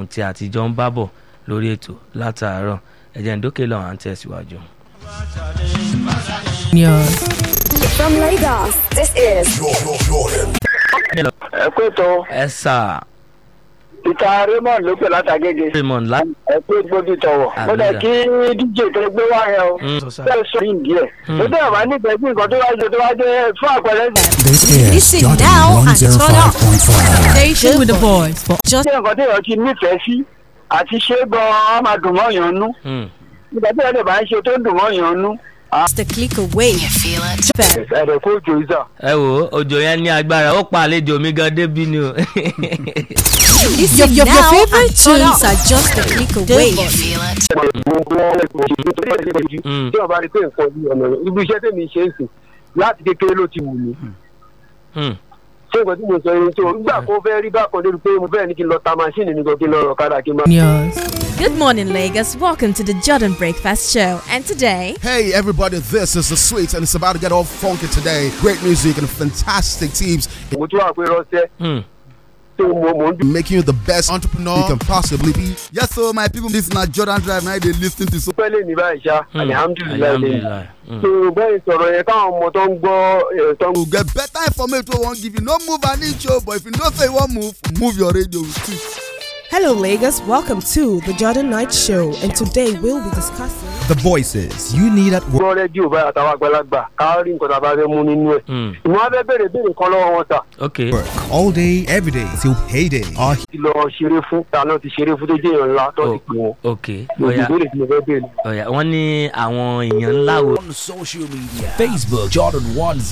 ohun tí àtijọ́ ń bá bọ̀ lórí ètò látàárọ̀ ẹ̀jẹ̀ ń dókè lọ́wọ́ à ń tẹ̀síwájú. From Lagos, this is ẹ pé tó ẹ sà ìta raymond ló pè látàgége raymond lá. ẹ pé gbódì tọwọ mo dẹ kí dj tó gbé wá yẹn o Mm. bẹ́ẹ̀ sọ yìí díẹ̀ mo dẹ wà nífẹ̀ẹ́ sí nǹkan tó wá jẹ tó wá jẹ fún àpẹẹrẹ This is Listen Jordan now and turn up. 105.5. Station with the boys for just sí nǹkan tó yẹ kí nífẹ̀ẹ́ sí àti ṣé gan-an á máa dùn mọ́ yàn nú Mm. nígbà tí ẹ̀dẹ̀ bá ń ṣe tó dùn mọ́ yàn nú. a click away. ẹ̀rẹ̀ kó jò ìsà. ẹ wo òjò yẹn ní agbára ó pa àlejò mi gan débi ni o. Listen your, your, your favorite tunes are just a click away. Mm. tí ọba rí pé nǹkan yìí ọ̀nà ibi iṣẹ́ tèmi ṣe é sìn láti kékeré ló ti wù mí. Mm. ṣé nǹkan tí mo sọ yẹn tó nígbà kó fẹ́ rí bákan débi pé mo fẹ́ ní kí n lọ ta máṣíìnì ní kan kí n lọ rọ̀ kára kí n máa. Good morning, Lagos. Welcome to the Jordan Breakfast Show. And today, Hey everybody, this is the sweet and it's about to get all funky today. Great music and fantastic teams mo tún wà pé rọ́ṣẹ́ Mm. tó mo mò ń dùn. making you the best entrepreneur you can possibly be. Yes, so my people, this is not Jordan Drive. Now they listen to so. pẹ́ lè ní báyìí ṣá Mm. alihamudulilayi lè Alhamdulillah. Mm. tó bẹ́ẹ̀ sọ̀rọ̀ yẹn káwọn ọmọ tó ń gbọ́ ẹ̀ tó ń You get better information we won't give you. No move an inch, oh, but if you don't say you won't move, move your radio. too. Hello, Lagos. Welcome to the Jordan Knight Show, and today we'll be discussing. The voices you need at work. gbọ́ rédíò báyìí àtàwọn àgbàlagbà ká rí nǹkan tá a bá fẹ́ mú nínú ẹ̀. Mm. ìwọ́n á fẹ́ bèrè bèrè kan lọ́wọ́ wọn ta ok Work all day, every day till payday. Our ti lọ ṣeré fún ta náà ti ṣeré fún tó jẹ́ èèyàn ńlá tó ti pè wọ́n. ok lòdì ọ̀yà ìbéèrè tí mo fẹ́ bèrè. ọ̀yà wọ́n ní àwọn èèyàn ńlá wo. on social media Facebook Jordan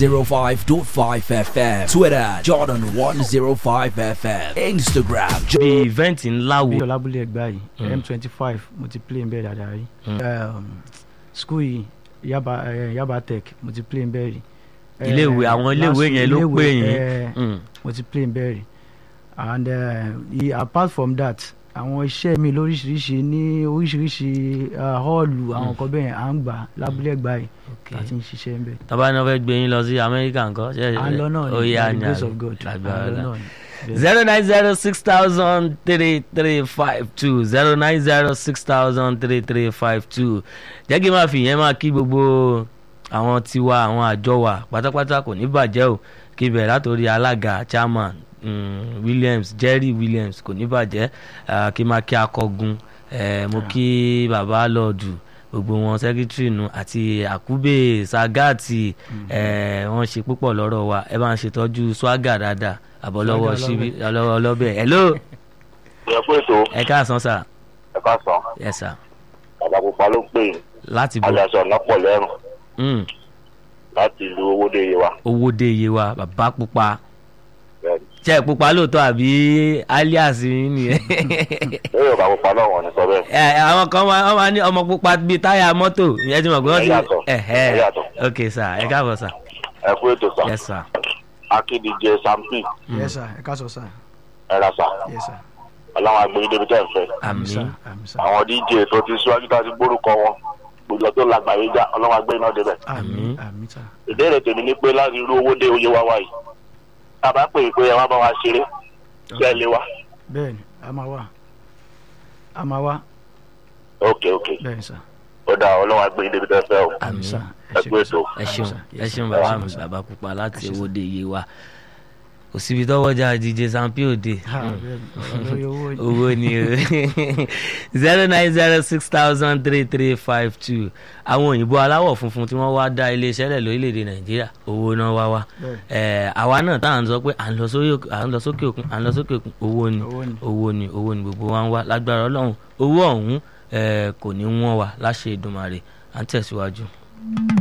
105.5 FM Twitter Jordan 105 FM Instagram bí ìvẹ́ǹtì ńlá wo. bí ọlábúlé ẹgbà yìí m twenty five mo ti play nbẹ dáadáa rí Um, school yìí yaba eh, yaba tech mo ti play nbẹ rí Eh, iléèwé àwọn iléèwé last- yẹn ló iléèwé, pè yín. eh, Mm. mo ti play nbẹ rí and uh, i- apart from that àwọn iṣẹ́ mi lóríṣiríṣi ní oríṣiríṣi uh, họ́ọ̀lù àwọn nǹkan bẹ́ẹ̀ à ń gbà lábúlé ẹgbà yìí ok láti ń ṣiṣẹ́ nbẹ. tọ́ba náà fẹ́ gbé yín lọ sí amẹ́ríkà nǹkan. ṣé- à ń lọ náà ó ní yá by the ni grace àbí? of God à ń lágbára lọ náà. náà ni. Bẹ́ẹ̀. zero nine zero six thousand three three five two zero nine zero six thousand three three five two jẹ́ kí n máa fi ìyẹn máa kí gbogbo àwọn tiwa àwọn àjọ wa pátápátá kò ní bàjẹ́ o kí bẹ̀rẹ̀ látòrí alága chairman mm, Williams Jerry Williams kò ní bàjẹ́ ah, kí n máa kí akọgun eh, mo kí bàbá lọ́ọ̀dù gbogbo wọn sẹkítírì nu àti àkúbè sagati ẹ wọn ṣe púpọ̀ lọ́rọ̀ wa ẹ bá ń ṣètọ́jú swaga dáadáa àbọ̀lọ́wọ́ Swagger síbi ọlọ́wọ́ ọlọ́bẹ̀ hello ìyẹn pé tó ẹ káàsán sà ẹ ká sàn yes sà bàbá pupa ló pè é láti bọ̀ ajaṣọ ọ̀nà pọ̀ lẹ́rùn Mm, láti ìlú owóde yìí wa. owó dé iye wa bàbá pupa Bẹ́ẹ̀ni. ṣe é pupa lóòótọ́ àbí alias yín nìyẹn lórí ọ̀bà pupa náà wọ́n ní sọ bẹ́ẹ̀. ẹ àwọn kan máa wọ́n máa ní ọmọ pupa bíi táyà mọ́tò ìyẹn ti mọ̀ pé wọ́n ti Ẹ yàtọ̀, ẹ̀hẹ́ ẹ yàtọ̀. ok sà ẹ káàbọ̀ sà ẹ kú ètò sàn yes sà akédìjẹ sampi yes sir ẹ ká sọ sir ẹ ra sà yes sir ọlọ́run agbóyin débi tẹ́ ẹ fẹ́. àmì sir àmì sir àwọn dj tó ti síwájú tá a ti gbórúkọ wọn gbogbo tó lágbàáyé já ọlọ́run agbóyin náà débẹ̀. àmì àmì sir. ìbéèrè tèmi ni pé láti irú owó dé oyè wa wáyé tá a bá pè é pé ẹ wá bá wa ṣeré ṣé ẹ lé wa. bẹ́ẹ̀ni a máa wá a máa wá ok ok bẹ́ẹ̀ni sir ó dáa ọlọ́run agbóyin débi tẹ́ ẹ fẹ́ o. àmì àmì sir ẹ kú ètò. ẹ ṣeun sir. ẹ Yes, ṣeun sir. bàbá Yes, mi sir. bàbá pupa láti Ẹ ṣé, owó dé iye wa kò síbi tọ́wọ́jà dj sampi òde ha bẹ́ẹ̀ni ọ̀rọ̀ lórí owó ni. owó ni o zero nine zero six thousand three three five two àwọn òyìnbó aláwọ̀ funfun tí wọ́n wá dá iléeṣẹ́ lẹ̀ lórílẹ̀‐èdè nàìjíríà owó náà wá wá Bẹ́ẹ̀ni. ẹ̀ àwa náà tá à ń sọ pé à ń lọ sórí òkè- à ń lọ sókè òkun à ń lọ sókè òkun owó ni Owó ni. owó ni owó ni gbogbo wa ń wá lágbára ọlọ́run owó ọ̀hún ẹ̀ kò ní wọ́n wá láṣẹ Èdùmàrè à ń tẹ̀síwájú.